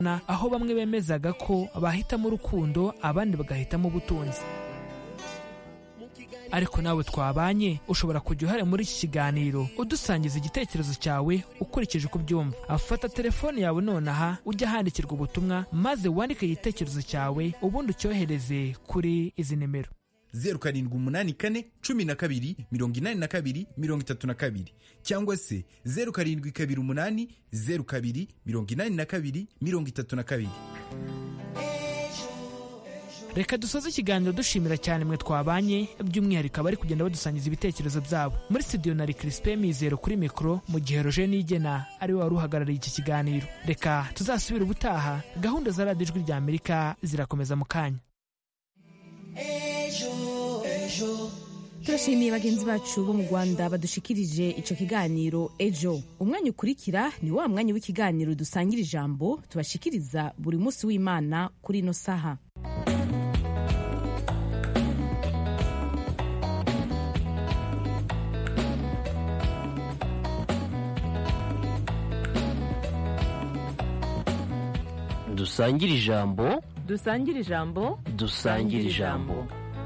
aho bamwe bemezaga ko bahitamo urukundo abandi bagahitamo ubutunzi ariko nawe twabanye ushobora kujya uhari muri iki kiganiro udusangiza igitekerezo cyawe ukurikije uko ubyumva afata telefone yawe nonaha ujya ahandikirwa ubutumwa maze wandike igitekerezo cyawe ubundi ucyohereze kuri izi nimero zeru karindwi umunani kane cumi na kabiri mirongo inani na kabiri mirongo itatu na kabiri cyangwa se zeru karindwi kabiri umunani zeru kabiri mirongo inani na kabiri mirongo itatu na kabiri reka dusoze ikiganiro dushimira cyane mwe twabanye by'umwihariko abari kugenda badusangiza ibitekerezo byabo muri studio nari Crispin Mizero kuri mikoro mu gihe Roger Nigena ari we wari uhagarariye iki kiganiro reka tuzasubire ubutaha gahunda za radiyo ijwi rya Amerika zirakomeza mu kanya turashimiye bagenzi bacu bo mu rwanda badushikirije icyo kiganiro ejo umwanya ukurikira ni wa mwanya w'ikiganiro dusangira ijambo tubashikiriza buri munsi w'imana kuri ino saha dusangire ijambo dusangire ijambo dusangire ijambo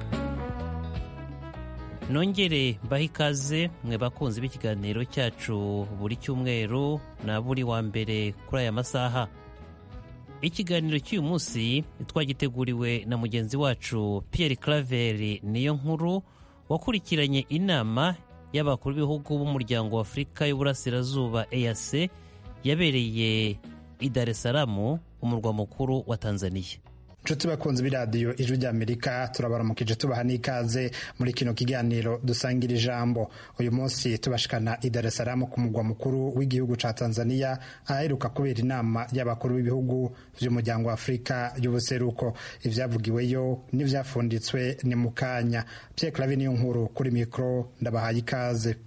nongere mbahe ikaze mwe bakunzi b'ikiganiro cyacu buri cyumweru na buri wa mbere kuri aya masaha ikiganiro cy'uyu munsi twagiteguriwe na mugenzi wacu Pierre Claver niyo nkuru wakurikiranye inama y'abakuru b'ibihugu b'umuryango wa afurika y'uburasirazuba EAC yabereye i Dar es Salaam umurwa mukuru wa Tanzania nshuti bakunzi b'iradiyo ijwi ry'amerika turabaramukije tubaha n'ikaze muri kino kiganiro dusangira ijambo uyu munsi tubashikana i Dar es Salaam ku mugwa mukuru w'igihugu ca Tanzania aheruka kubera inama y'abakuru b'ibihugu vy'umuryango wa Afurika y'ubuseruko ivyavugiweyo n'ivyafunditswe ni mu kanya Pierre Claver niyo nkuru kuri mikro ndabahaye ikaze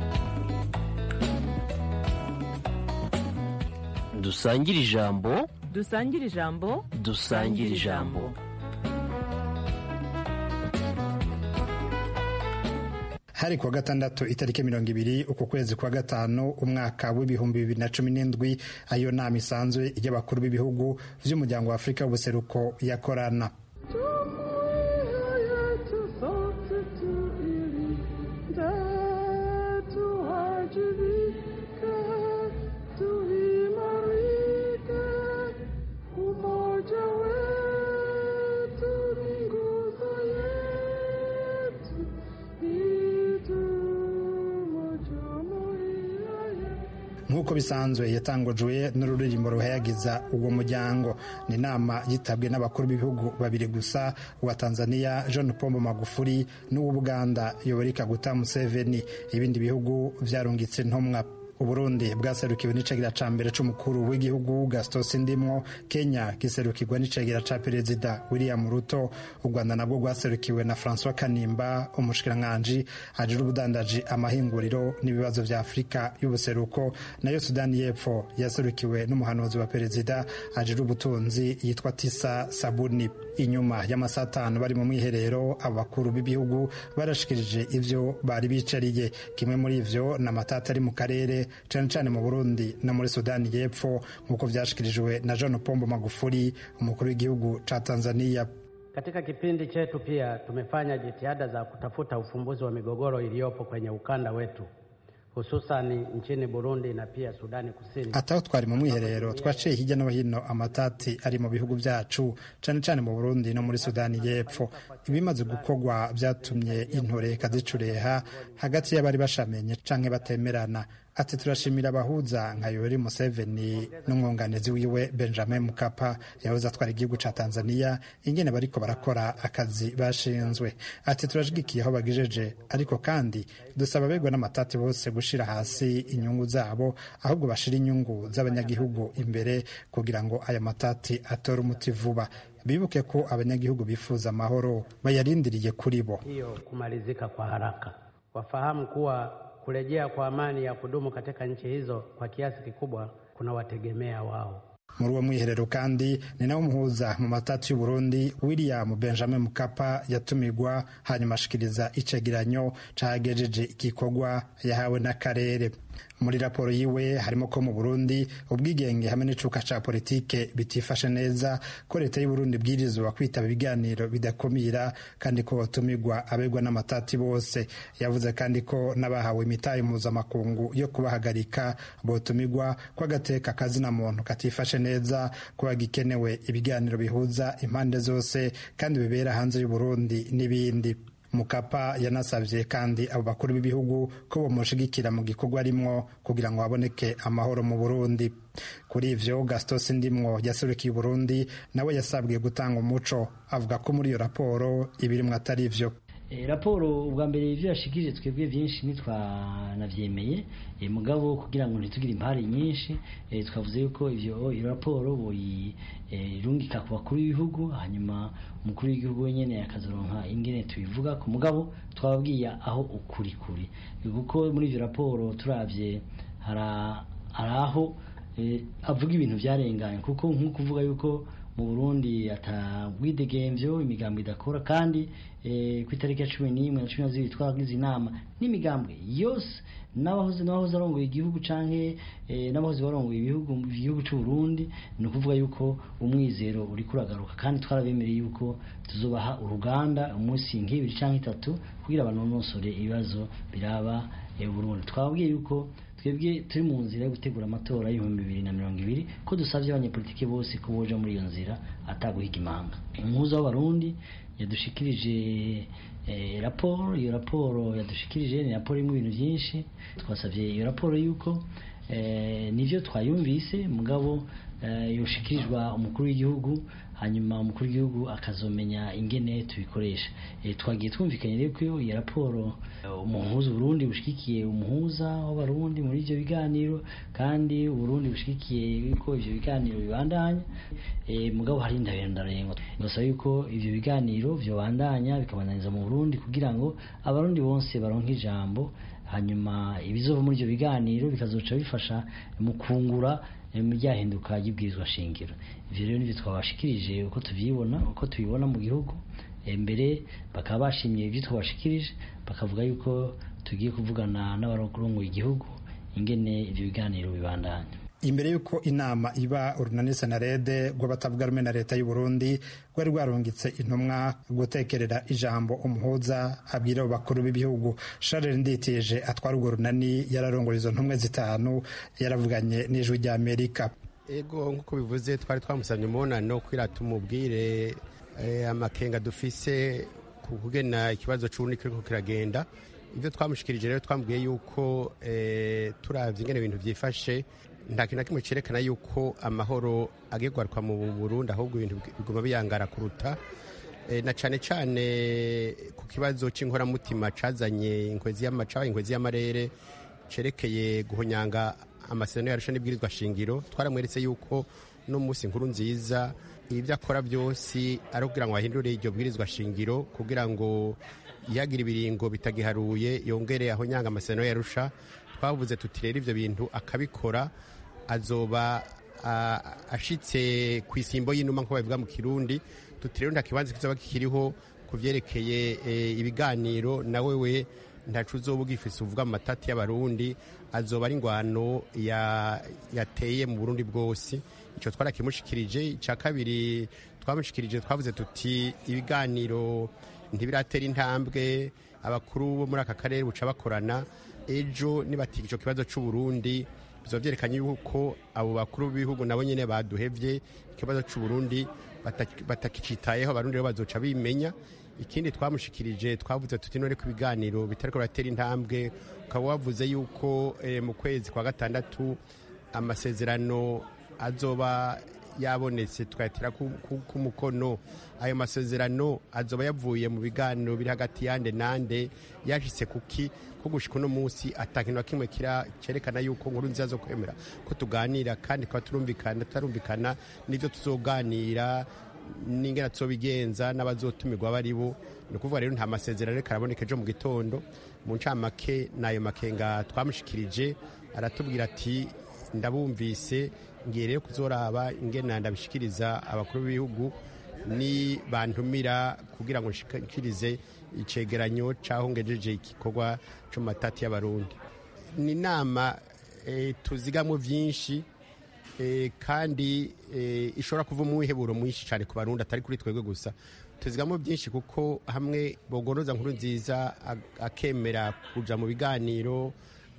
dusangire ijambo dusangire ijambo dusangire ijambo hari kuwa gatandatu itariki mirongo ibiri uku kwezi kwa gatanu umwaka w'ibihumbi bibiri na cumi n'indwi ayo nama isanzwe y'abakuru b'ibihugu vy'umuryango wa afurika w'ubuseruko yakorana nk'uko bisanzwe yatangujwe n'ururirimbo ruhayagiza uwo muryango ni inama yitabwe n'abakuru b'ibihugu babiri gusa uwa tanzania john pombo magufuri n'uw'ubuganda yoweri kaguta museveni ibindi bihugu vyarungitse ntumwa uburundi bwaserukiwe n'icegera ca mbere c'umukuru w'igihugu gaston sindimwo kenya giserukirwa n'icegera ca perezida william ruto u rwanda nabwo rwaserukiwe na francois kanimba umushikiranganji ajira ubudandaji amahinguriro n'ibibazo vya afurika y'ubuseruko nayo sudani y'epfo yaserukiwe n'umuhanuzi wa perezida ajira ubutunzi yitwa tisa sabuni inyuma y'amasaha atanu bari mu mwiherero abakuru b'ibihugu barashikirije ivyo bari bicariye kimwe muri ivyo ni amatata ari mu karere cyane cyane mu burundi no muri sudani y'epfo nk'uko vyashikirijwe na john pombo magufuri umukuru w'igihugu ca tanzania katika kipindi chetu pia tumefanya jitihada za kutafuta ufumbuzi wa migogoro iliyopo kwenye ukanda wetu hususani nchini Burundi na pia Sudani Kusini. ataho twari mu mwiherero twaciye hirya no hino amatati ari mu bihugu byacu cyane cyane mu Burundi no muri Sudani y'Epfo ibimaze gukorwa byatumye intore kazicureha hagati y'abari bashamenye canke batemerana ati turashimira abahuza nka Yoweri Museveni n'umwunganizi wiwe Benjamin Mkapa yahoze atwara igihugu ca Tanzania ingene bariko barakora akazi bashinzwe ati turashigikiye aho bagejeje ariko kandi dusaba abegwa n'amatati bose gushira hasi inyungu zabo ahubwo bashira inyungu z'abanyagihugu imbere kugira ngo aya matati atore umuti vuba bibuke ko abanyagihugu bifuza amahoro bayarindiriye kuri bo hiyo kumalizika kwa haraka wafahamu kuwa kurejea kwa amani ya kudumu katika nchi hizo kwa kiasi kikubwa kunawategemea wao. muri uwo mwiherero kandi ni nawe umuhuza mu matati y'uburundi william benjamin mukapa yatumigwa hanyuma ashikiriza icegeranyo cagejeje igikorwa yahawe n'akarere muri raporo yiwe harimo ko mu burundi ubwigenge hamwe n'icuka ca politike bitifashe neza ko leta y'uburundi bwirizwa kwitaba ibiganiro bidakumira kandi ko batumirwa abegwa n'amatati bose yavuze kandi ko n'abahawe imitahe mpuzamakungu yo kubahagarika botumirwa ko agateka kazina muntu katifashe neza kuba gikenewe ibiganiro bihuza impande zose kandi bibera hanze y'uburundi n'ibindi mukapa yanasabye kandi abo bakuru b'ibihugu ko bamushigikira mu gikorwa arimwo kugira ngo haboneke amahoro mu burundi kuri ivyo gastos ndimwo yaserukiye uburundi nawe yasabwiye gutanga umuco avuga ko muri iyo raporo ibirimwo atari vyo raporo ubwa mbere ibyo yashikirije twebwe byinshi ntitwanabyemeye mugabo kugira ngo ntitugire impari nyinshi twavuze yuko ibyo iyo raporo boyirungika ku bakuru b'ibihugu hanyuma umukuru w'igihugu wenyine akazoronka ingene tubivuga ku mugabo twababwiye aho ukuri kuri kuko muri iyo raporo turabye hari aho avuga ibintu byarenganye kuko nk'uko uvuga yuko mu burundi atabwidegemvyo imigambo idakora kandi ku itariki ya cumi n'imwe na cumi na zibiri twagize inama n'imigambwe yose n'abahoze n'abahoze arongoye igihugu canke n'abahoze barongoye ibihugu igihugu c'u Burundi ni ukuvuga yuko umwizero uri kuragaruka kandi twarabemereye yuko tuzobaha uruganda umunsi nk'ibiri canke itatu kugira banonosore ibibazo biraba Burundi twababwiye yuko twebwe turi mu nzira yo gutegura amatora y'ibihumbi bibiri na mirongo ibiri ko dusabye abanyepolitiki bose ko boja muri iyo nzira ataguhiga imanga umuhuza w'abarundi yadushikirije raporo iyo raporo yadushikirije ni raporo irimo ibintu byinshi twasabye iyo raporo yuko nivyo twayumvise mugabo yoshikirizwa umukuru w'igihugu hanyuma umukuru w'igihugu akazomenya ingene tubikoresha twagiye twumvikanye rero ko iyo raporo umuhuza Burundi bushigikiye umuhuza w'abarundi muri ivyo biganiro kandi Burundi bushigikiye yuko ivyo biganiro bibandanya mugabo hari indarendarengo ndasaba yuko ivyo biganiro vyobandanya bikabandanyiriza mu Burundi kugira ngo abarundi bose baronke ijambo hanyuma ibizova muri ivyo biganiro bikazoca bifasha mu kungura ryahinduka ry'ibwirizwa shingiro ivyo rero nivyo twabashikirije uko tuvyibona uko tubibona mu gihugu mbere bakaba bashimye ibyo twabashikirije bakavuga yuko tugiye kuvugana n'abarongoye igihugu ingene ivyo biganiro bibandanya imbere y'uko inama iba urunani senarede rw'abatavuga rumwe na leta y'u Burundi rwari rwarungitse intumwa gutekerera ijambo umuhuza abwira abo bakuru b'ibihugu Charles Nditije atwara urwo runani yararongora izo ntumwe zitanu yaravuganye n'ijwi rya Amerika ego nk'uko bivuze twari twamusabye umubonano kugira tumubwire amakenga dufise ku kugena ikibazo c'uburundi kiriko kiragenda ibyo twamushikirije rero twambwiye yuko turavye ingene ibintu vyifashe nta kintu na kimwe cyerekana yuko amahoro agegwarwa mu Burundi ahubwo ibintu biguma biyangara kuruta na cyane cyane ku kibazo cy'inkoramutima cazanye inkwezi y'amacabaye inkwezi y'amarere cerekeye guhonyanga amasezerano yarusha n'ibwirizwa shingiro twaramweretse yuko no munsi nkuru nziza ibyo akora byose ari kugira ngo ahindure iryo bwirizwa shingiro kugira ngo yagire ibiringo bitagiharuye yongere ahonyanga amasezerano yarusha twavuze tuti rero ibyo bintu akabikora azoba ashitse ku isimbo y'inuma nk'uko babivuga mu kirundi tuti rero nta kibanza kizaba kikiriho ku byerekeye ibiganiro na wewe ntacu uzoba ugifise uvuga mu matati y'abarundi azoba ari ingwano yateye mu burundi bwose icyo twarakimushikirije icya kabiri twamushikirije twavuze tuti ibiganiro ntibiratera intambwe abakuru bo muri aka karere buca bakorana ejo nibatiga icyo kibazo cy'uburundi bizoba byerekanye yuko abo bakuru b'ibihugu nabo nyine baduhevye ikibazo cy'uburundi batakicitayeho abarundi rero bazoca bimenya ikindi twamushikirije twavuze tuti none ku biganiro bitariko biratera intambwe ukaba wavuze yuko mu kwezi kwa gatandatu amasezerano azoba yabonetse tukayatira ku mukono ayo masezerano azoba yavuye mu biganiro biri hagati yande nande yashitse kuki ko gushika uno munsi atakintu na kimwe cyerekana yuko nkuru nziza zo kwemera ko tuganira kandi tukaba turumvikana tutarumvikana n'ibyo tuzoganira n'ingana tuzobigenza n'abazotumirwa bari bo ni ukuvuga rero nta masezerano reka araboneka ejo mu gitondo mu ncamake n'ayo makenga twamushikirije aratubwira ati ndabumvise ngiye rero kuzoraba ingena ndabishikiriza abakuru b'ibihugu ni bantumira kugira ngo nshikirize icegeranyo caho ngejeje igikorwa co matati y'abarundi ni inama eh, tuzigamwo byinshi eh, kandi eh, ishobora kuva mu wiheburo mwinshi cyane ku barundi atari kuri twebwe gusa tuzigamo byinshi kuko hamwe bogonoza nkuru nziza ag- akemera kuja mu biganiro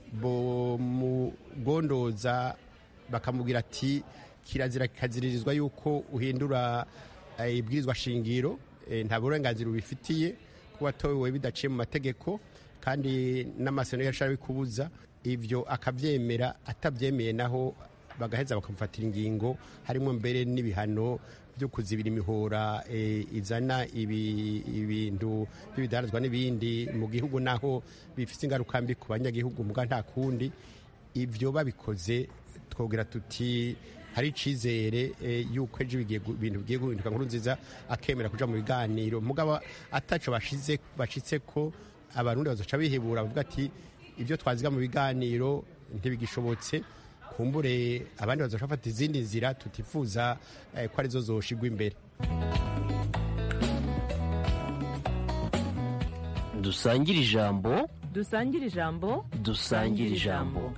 bomugondoza bakamubwira ati kirazira kikaziririzwa yuko uhindura eh, ibwirizwa shingiro eh, nta burenganzira ubifitiye kuba watowe bidaciye mu mategeko kandi n'amasezerano yashara bikubuza ibyo akabyemera atabyemeye naho bagaheza bakamufatira ingingo harimo mbere n'ibihano byo kuzibira imihora eh, izana ibi- ibintu by'ibidandazwa n'ibindi mu gihugu naho bifite ingaruka mbi ku banyagihugu muga nta kundi ibyo babikoze twogera tuti hari icyizere eh, yuko ejo bigiye gu- ibintu bigiye guhinduka nkuru nziza akemera kuja mu biganiro mugabo ataco bashize bashitse ko abarundi bazoca bihebura bavuga ati ibyo twaziga mu biganiro ntibigishobotse kumbure abandi bazoca bafata izindi nzira tutifuza eh, ko arizo zoshigwa imbere dusangire ijambo dusangire ijambo dusangire ijambo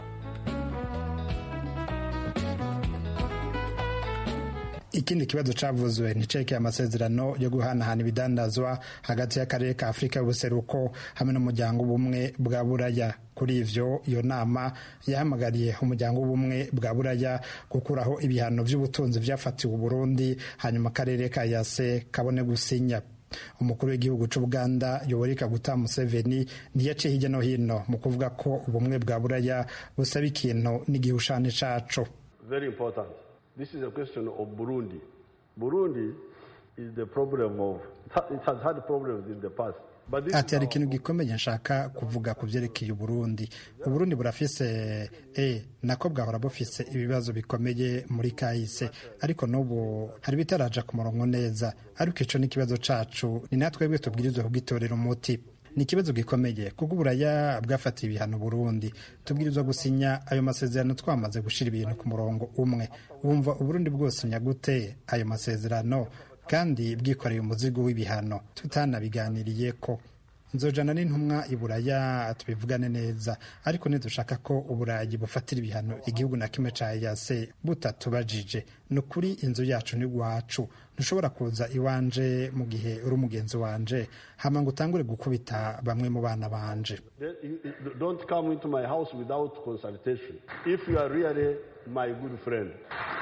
ikindi kibazo cavuzwe ni ceke amasezerano yo guhanahana ibidandazwa hagati y'akarere ka afurika y'ubuseruko hamwe n'umuryango w'ubumwe bwa buraya kuri ivyo iyo nama yahamagariye umuryango w'ubumwe bwa buraya gukuraho ibihano vy'ubutunzi vyafatiwe uburundi hanyuma akarere ka yase kabone gusinya umukuru w'igihugu c'ubuganda yoweri kaguta museveni ntiyaciye hirya no hino mu kuvuga ko ubumwe bwa buraya busaba ikintu n'igihushane caco very important. This is a question of Burundi. Burundi is the problem of, it has had problems in the past. But this ati is hari our- ikintu gikomeye nshaka kuvuga ku byerekeye uburundi uburundi burafise e nako bwahora bufise ibibazo bikomeye muri kahise ariko n'ubu hari ibitaraja ku murongo neza ariko ico n'ikibazo cacu ni natwebwe tubwirizwa kugitorera umuti ni ikibazo gikomeye kuko uburaya bwafatiye ibihano burundi tubwirizwa gusinya ayo masezerano twamaze gushira ibintu ku murongo umwe wumva uburundi bwosinya gute ayo masezerano kandi bwikoreye umuzigo w'ibihano tutanabiganiriye ko nzojana n'intumwa i buraya tubivugane neza ariko nidushaka ko uburayi bufatira ibihano igihugu na kimwe ca yase butatubajije ni ukuri inzu yacu ni gwacu ntushobora kuza iwanje mu gihe uri umugenzi wanje hama ngo utangure gukubita bamwe mu bana banje Then you- you Don't come into my house without consultation. If you are really my good friend.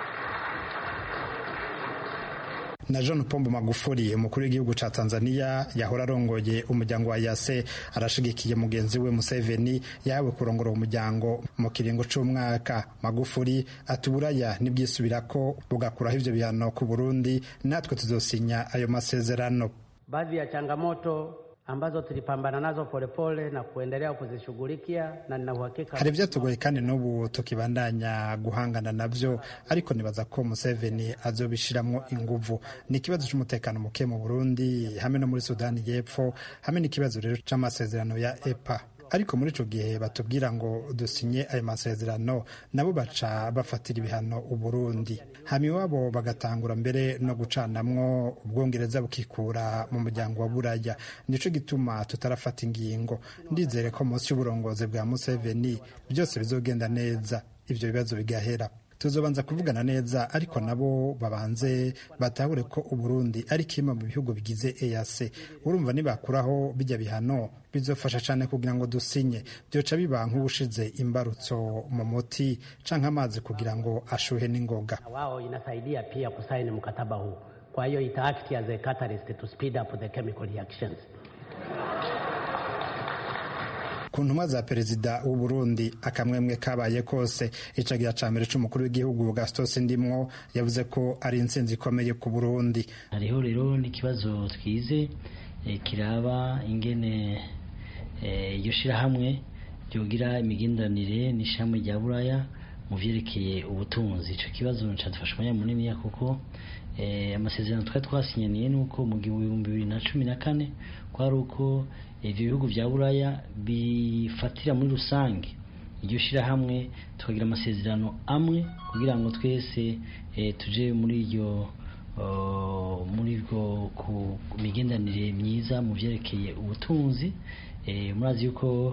na John Pombo Magufuli umukuru w'igihugu ca Tanzania yahora arongoye umuryango wa Yase arashigikiye mugenzi we Museveni yawe kurongora umuryango mu kiringo c'umwaka Magufuli ati buraya nibwisubirako bugakuraho ivyo bihano ku Burundi natwe tuzosinya ayo masezerano Baadhi ya changamoto ambazo tulipambana nazo polepole na kuendelea kuzishughulikia na nina uhakika hari ivyatugoye kandi n'ubu tukibandanya guhangana navyo ariko nibaza ko Museveni azobishiramwo inguvu ni ikibazo c'umutekano muke mu Burundi hamwe no muri Sudani y'Epfo hamwe n'ikibazo rero c'amasezerano ya EPA ariko muri ico gihe batubwira ngo dusinye ayo masezerano nabo baca bafatira ibihano uburundi hama iwabo bagatangura mbere no gucanamwo ubwongereza bukikura mu muryango wa buraya nico gituma tutarafata ingingo ndizere ko munsi y'uburongozi bwa museveni byose bizogenda neza ivyo bibazo bigahera tuzobanza kuvugana neza ariko nabo babanze batahure ko uburundi ari kimwe mu bihugu bigize EAC urumva nibakuraho bijya bihano bizofasha cyane kugira ngo dusinye byoca biba nk'ubushize imbarutso mu muti canke amazi kugira ngo ashuhe n'ingoga na wao inasaidia pia kusaini mkataba huu. Kwa hiyo ita act as a catalyst to speed up the chemical reactions. ku ntumwa za perezida w'u Burundi akamwemwe kabaye kose icagira ca mbere c'umukuru w'igihugu Gaston Ndimwo yavuze ko ari intsinzi ikomeye ku Burundi hariho rero n'ikibazo twize eh, kiraba ingene eh, iryo shirahamwe ryogira imigenderanire n'ishirahamwe rya buraya mu vyerekeye ubutunzi ico kibazo cadufasha umwanya muniniya kuko eh, amasezerano twari twasinyaniye nuko mu gihumbi bibiri na cumi na kane kwari uko ivyo bihugu vya buraya bifatira muri rusange iryo shirahamwe tukagira amasezerano amwe kugira ngo twese eh, tuje muri iryo uh, muri bwo ku migenderanire myiza mu vyerekeye ubutunzi eh, murazi yuko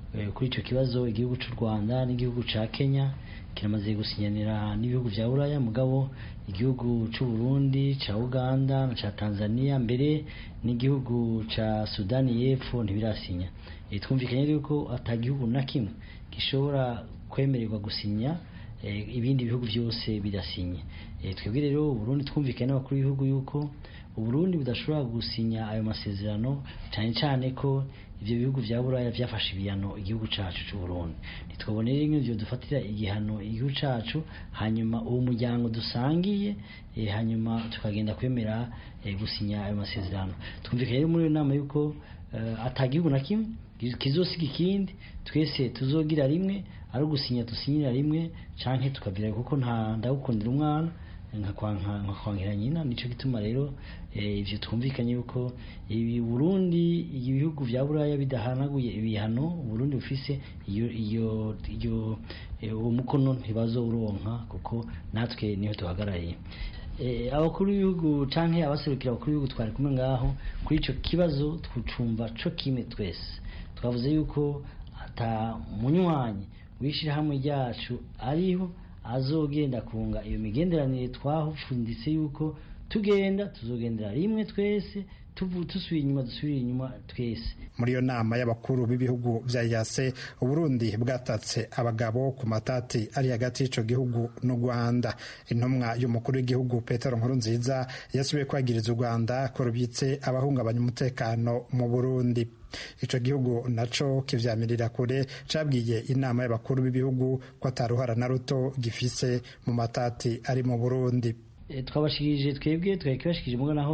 kuri icyo kibazo igihugu cy'u rwanda n'igihugu cya kenya kiramaze gusinyanira n'ibihugu bya buraya mugabo igihugu cy'u burundi cya uganda na cya tanzania mbere n'igihugu cya sudani y'epfo ntibirasinya twumvikanye yuko atagihugu na kimwe gishobora kwemererwa gusinya ibindi bihugu byose bidasinye twebwe rero uburundi twumvikanye n'abakuru b'ibihugu yuko uburundi budashobora gusinya ayo masezerano cyane cyane ko ibyo bihugu bya buraya byafashe ibihano igihugu cyacu cy'u Burundi ntitwabone rero nk'ibyo dufatira igihano igihugu cyacu hanyuma uwo muryango dusangiye hanyuma tukagenda kwemera gusinya ayo masezerano twumvikanye rero muri iyo nama yuko atagihugu na kimwe kizosiga ikindi twese tuzogira rimwe ari ugusinya dusinyira rimwe cyangwa tukabwira kuko nta ndagukundira umwana nkakwangira nyina nicyo gituma rero ibyo twumvikanye yuko ibi Burundi ibihugu bya buraya bidahanaguye ibihano Burundi bufise iyo iyo iyo uwo mukono ntibazo uronka kuko natwe niho duhagarariye abakuru b'ibihugu cyangwa abaserukira abakuru b'ibihugu twari kumwe ngaho kuri icyo kibazo twucumva cyo kimwe twese twavuze yuko ata munywanyi w'ishyirahamwe ryacu ariho azogenda kunga iyo migenderanire twahufunditse yuko tugenda tuzogendera rimwe twese dusubiye inyuma dusubire inyuma twese muri iyo nama y'abakuru b'ibihugu bya yase uburundi bwatatse abagabo ku matati ari hagati y'icyo gihugu n'u rwanda intumwa y'umukuru w'igihugu petero nkurunziza yasubiye kwagiriza u rwanda ko rubyitse abahungabanya umutekano mu burundi icyo gihugu nacyo kivyamirira kure cabwiye inama y'abakuru b'ibihugu ko ataruhara na ruto gifise mu matati ari mu burundi twabashikirije twebwe twari kibashikirije mugo naho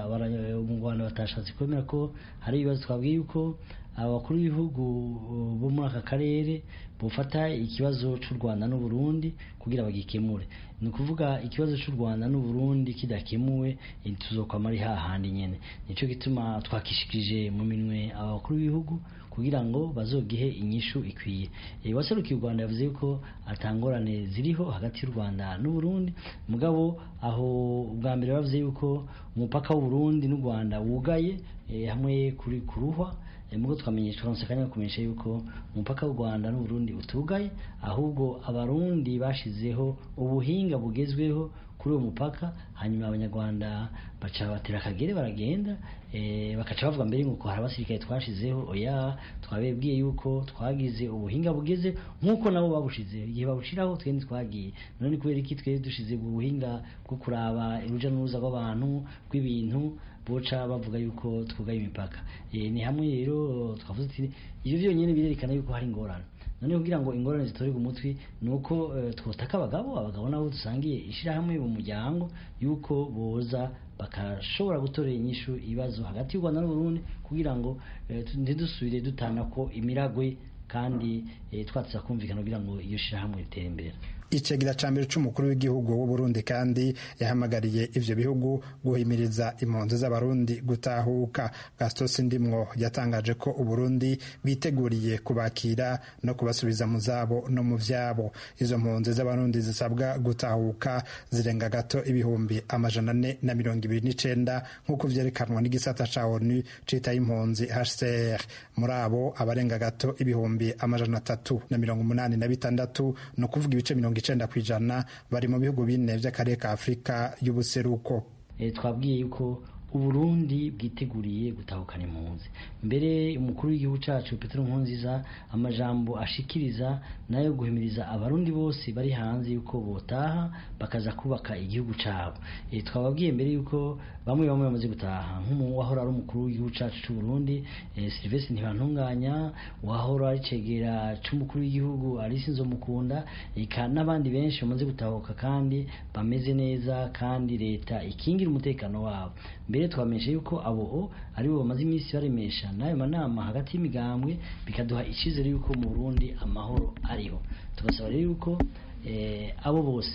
mu rwanda batashatse kwemera ko hari ibibazo twabwiye yuko abakuru b'ibihugu bo muri aka karere bufata ikibazo cy'u rwanda n'uburundi kugira bagikemure ni ukuvuga ikibazo cy'u rwanda n'uburundi kidakemuwe tuzokwama ari hahandi nyine nicyo gituma twakishikirije mu minwe abakuru b'ibihugu kugira ngo bazogihe inyishu ikwiye waserukiye u rwanda yavuze ko atangorane ziriho hagati y'u rwanda n'uburundi mugabo aho ubwa mbere bavuze yuko umupaka w'uburundi n'u rwanda wugaye hamwe kuri kuruhwa mugo twamenyesha turonse kanya kumenyesha yuko umupaka w'u Rwanda n'Uburundi utugaye ahubwo abarundi bashizeho ubuhinga bugezweho kuri uwo mupaka hanyuma abanyarwanda baca batera akagere baragenda e, bakaca bavuga mbere ngo hari abasirikare twashizeho oya twabebwiye yuko twagize ubuhinga bugeze nk'uko nabo babushizeho igihe babushiraho twende twagiye none kubera iki twari dushize ubuhinga bwo kuraba uruja n'uruza rw'abantu rw'ibintu boca bavuga yuko twugaye imipaka e, ni hamwe rero twavuze ati ivyo byonyine birerekana yuko hari ingorane none kugira ngo ingorane zitorerwe umutwi ni uko uh, twotaka abagabo abagabo nabo dusangiye ishirahamwe mu muryango yuko boza bakashobora gutorera inyishu ibibazo hagati y'u Rwanda n'Uburundi kugira ngo uh, ntidusubire dutana ko imiragwe kandi uh, twatsa kumvikana kugira ngo iyo shirahamwe ritere imbere icegera ca mbere c'umukuru w'igihugu w'uburundi kandi yahamagariye ivyo bihugu guhimiriza impunzi z'abarundi gutahuka gastos ndimwo yatangaje ko uburundi bwiteguriye kubakira no kubasubiza mu zabo no mu vyabo izo mpunzi z'abarundi zisabwa gutahuka zirenga gato ibihumbi amajana ane na mirongo ibiri n'icenda nk'uko vyerekanwa n'igisata ca onu citaye impunzi hcr muri abo abarenga gato ibihumbi amajana atatu na mirongo umunani na bitandatu ni ukuvuga ibice mirongo icenda ku ijana bari mu bihugu bine vy'akarere ka afurika y'ubuseruko e, twabwiye yuko uburundi bwiteguriye gutahukana impunzi mbere umukuru w'igihugu cacu petero nkurunziza amajambo ashikiriza nayo guhimiriza abarundi bose bari hanze yuko botaha bakaza kubaka igihugu cabo e, twababwiye mbere yuko bamwe bamwe bamaze gutaha nk'uwahora ari umukuru w'igihugu cacu c'uburundi e, silvestre ntibantunganya wahora ari cegera c'umukuru w'igihugu alice nzomukunda eka n'abandi benshi bamaze gutahuka kandi bameze neza kandi leta ikingira umutekano wabo mbere twamenyesha yuko abo aribo bamaze iminsi baremesha n'ayo manama hagati y'imigambwe bikaduha icyizere yuko mu Burundi amahoro ariho tugasaba rero yuko abo bose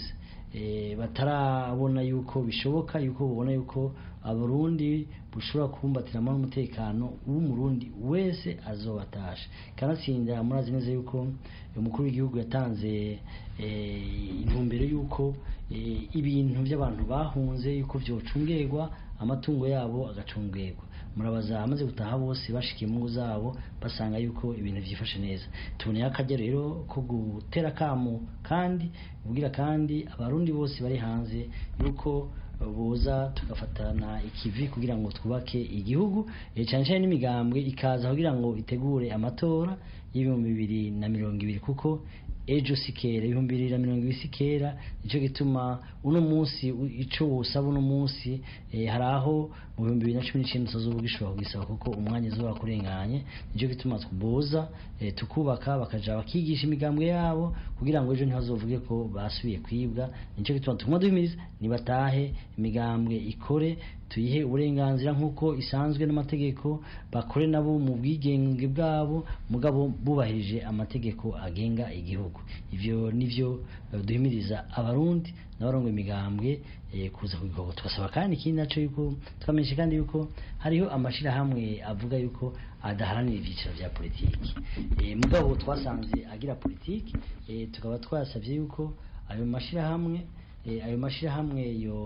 batarabona yuko bishoboka yuko babona yuko abarundi bushobora kubumbatira amahoro n'umutekano w'umurundi wese azobatasha kanatsinda murazi neza yuko umukuru w'igihugu yatanze intumbero y'uko ibintu by'abantu bahunze yuko byocungerwa amatungo yabo agacungerwa murabaza amaze gutaha bose bashikiye mu ngo zabo basanga yuko ibintu byifashe neza tuboneye akajya rero ko gutera akamo kandi ubwira kandi abarundi bose bari hanze yuko boza tugafatana ikivi kugira ngo twubake igihugu cyane cyane n'imigambwe ikaza kugira ngo itegure amatora y'ibihumbi bibiri na mirongo ibiri kuko ejo si kera ibihumbi bibiri na mirongo ibiri si kera nicyo gituma uno munsi icyo wusaba uno munsi hari aho mu bihumbi bibiri na cumi n'icyenda utazuba gishobora kugisaba kuko umwanya uzuba kurenganye nicyo gituma tuboza tukubaka bakaja bakigisha imigambwe yabo kugira ngo ejo ntihazovuge ko basubiye kwibwa nicyo gituma tuguma duhimiriza nibatahe imigambwe ikore tuyihe uburenganzira nk'uko isanzwe n'amategeko bakore nabo mu bwigenge bwabo mugabo bubahirije amategeko agenga igihugu ivyo nivyo duhimiriza abarundi n'abarongo imigambwe kuza ku gikorwa tugasaba kandi ikindi naco yuko twamenyeshe kandi yuko hariho amashirahamwe avuga yuko adaharanira ivyiciro vya politiki mugabo twasanze agira politiki tukaba twasavye yuko ayo mashirahamwe ayo mashirahamwe yo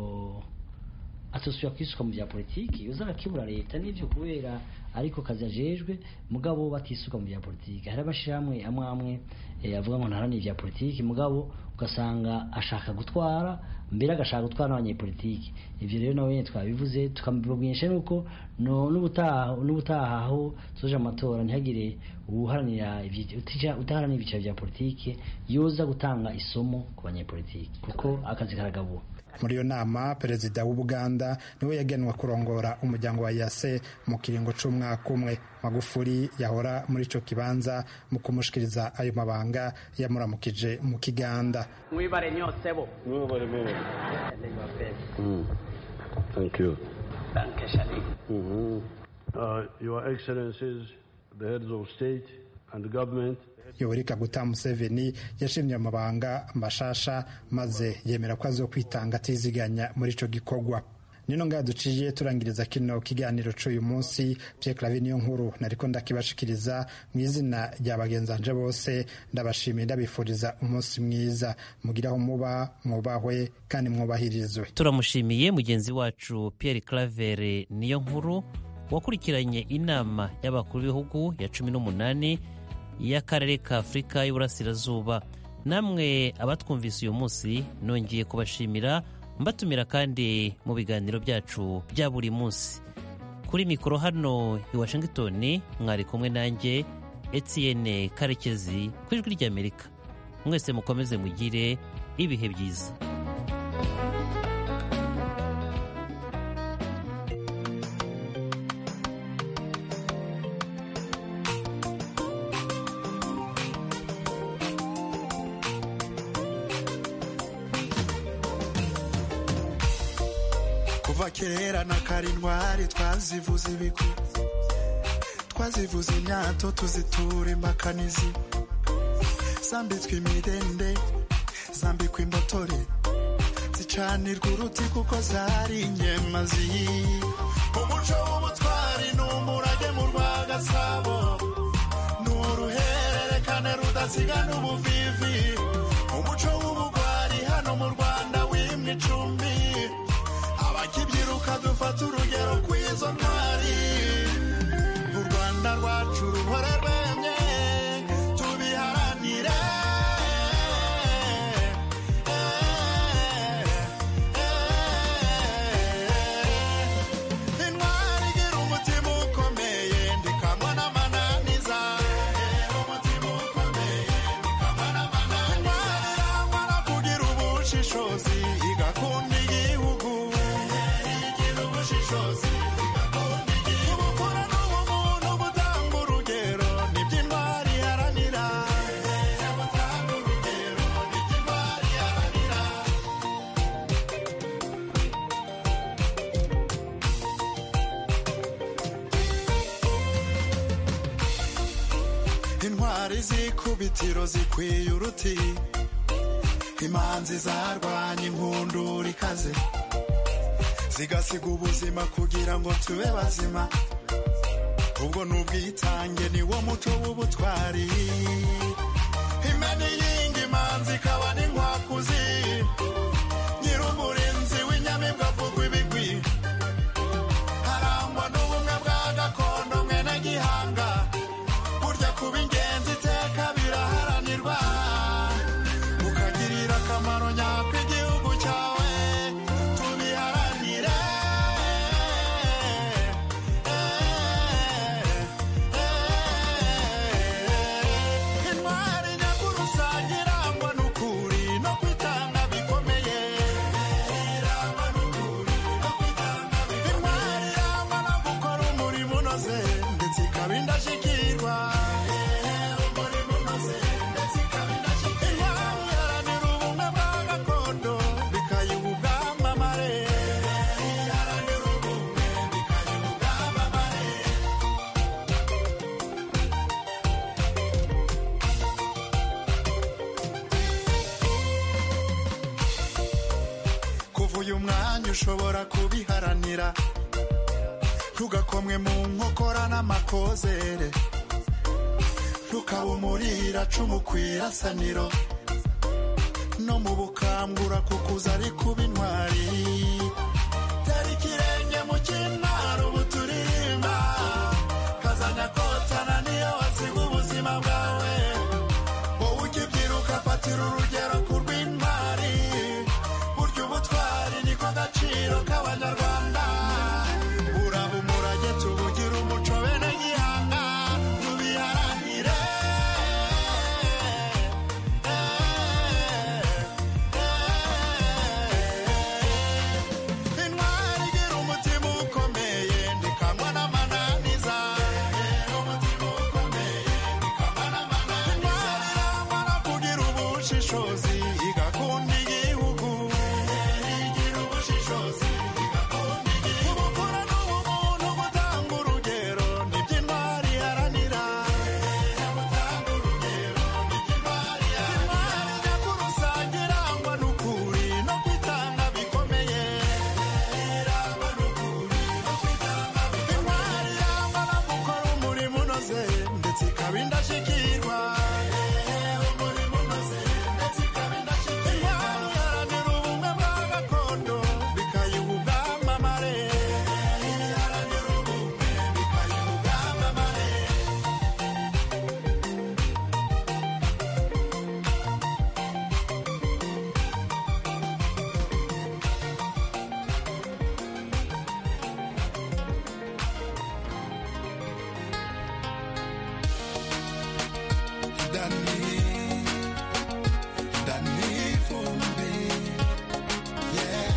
atosubira kwisuka mu bya politiki yoza akibura leta n'ivyo kubera ariko kazi ajejwe mugabo batisuka mu bya politiki hari amashirahamwe amwe amwe avuga ngo ntaharanira ibya politiki mugabo ugasanga ashaka gutwara mbere agashaka gutwara n'abanyepolitiki ivyo rero nawe nyene twabivuze tukamubwinisha nuko n'ubutaha n'ubutaha aho soje amatora ntihagire uharanira utaharanira ibyiciro vya politiki yoza gutanga isomo ku banyepolitiki kuko akazi karagabura muri iyo nama perezida w'ubuganda niwe yagenwa kurongora umuryango wa yase mu kiringo c'umwaka umwe magufuri yahora muri ico kibanza mu kumushikiriza ayo mabanga yamuramukije mu kiganda mwibare nyosebo mwibare mene mm. thank you danke shani mm -hmm. uh, your excellencies the heads of state and government yoweri kaguta museveni yashimye amabanga mashasha maze yemera ko azokwitanga atiziganya muri ico gikorwa nino ngaha duciye turangiriza kino kiganiro c'uyu munsi Pierre Claver niyo nkuru nariko ndakibashikiriza mu izina rya bagenzanje bose ndabashimiye ndabifuriza umunsi mwiza mugiraho muba mwubahwe kandi mwubahirizwe turamushimiye mugenzi wacu Pierre Claver niyo nkuru wakurikiranye inama y'abakuru b'ibihugu ya cumi n'umunani y'akarere ka afurika y'uburasirazuba namwe abatwumvise uyu munsi nongeye kubashimira mbatumira kandi mu biganiro byacu bya buri munsi kuri mikoro hano i washington mwari kumwe nanjye etienne karekezi ku ijwi ry'amerika mwese mukomeze mugire ibihe byiza kuva kera na karindwari twazivuza ibigwi twazivuza imyato tuzitura imbakanizi zambitswe imidende zambikwa imbotore zicanirwa uruti kuko zari inyemazi umuco w'ubutwari ni umurage mu rwa gasabo ni uruhererekane rudasiga n'ubuvivi umuco w'ubugwari hano mu rwanda wimwe icumbi abakibyiruka dufata urugero kw'izo ntwari u rwanda rwacu ruhore rwemye tubiharanire intwari igira umutima ukomeye ndikamwa n'amananiza umutima ukomeye ndikamwa n'amananiza intwari irangwa no kugira ubushishozi igakunda igihugu igira ubushishozi igakunda igihugu ubupfura n'ubumuntu butanga urugero nibyo intwari iharanira butanga urugero nibyo intwari iharanira intwari z'ikubitiro zikwiye uruti imanzi zarwanya inkundura ikaze zigasiga ubuzima kugira ngo tube bazima ubwo ni ubwitange ni wo muco w'ubutwari imena iyinga imanzi imanzi ikaba n'inkwakuzi nyir'umurinzi w'inyamibwa avugwa ibigwi harangwa n'ubumwe bwa gakondo mwene gihanga burya kuba ingenzi iteka biraharanirwa ukagirira akamaro nyako igihugu cyawe tubiharanire intwari nyakurusange irangwa n'ukuri no kwitanga bikomeye irangwa n'ukuri no kwitanga bikomeye intwari irangwa no gukora umurimo unoze ndetse ikaba indashyikirwa umurimo unoze ndetse ikaba indashyikirwa intwari iharanira ubumwe bwa gakondo bikayiha ubwamamare iharanira ubumwe bikayiha ubwamamare kuva uyu mwanya ushobora kubiharanira ntugakomwe mu nkokora n'amakozere ntukaba umurira cumu ku irasaniro no mu bukangura kukuza ari kuba intwari tera ikirenge mu cy'intwaro ubu turirimba kazanya kotana niyo wasiga ubuzima bwawe wowe ukibyiruka fatira urugero ku rw'intwari burya ubutwari niko gaciro k'abanyarwanda buraba umurage tubugira umuco bene gihanga tubiharanire intwari igira umutima ukomeye ndikanywa n'amananiza umutima ukomeye ndikanywa n'amananiza intwari irangwa no kugira ubushishozi igakunda igihugu igira ubushishozi igakunda igihugu ubupfura n'ubumuntu gutanga urugero nibyo intwari iharanira gutanga urugero nibyo intwari iharanira intwari nyakurusange irangwa n'ukuri no kwitanga bikomeye irangwa n'ukuri no kwitanga bikomeye intwari irangwa no gukora umurimo unoze ndetse ikaba indashyikirwa umurimo unoze ndetse ikaba indashyikirwa intwari iharanira ubumwe bwa gakondo bikayiha ubwamamare iharanira ubumwe bikayiha ubwamamare Dani, Dani Fumbi, yeah.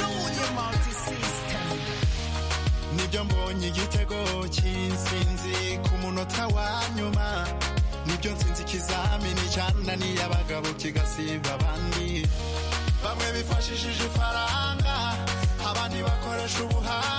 Nibyo mbonye igitego cy'insinzi ku munota wa nyuma nibyo nsinzi ikizamini cyananiye abagabo kigasiba abandi bamwe bifashishije ifaranga abandi bakoresha ubuhanga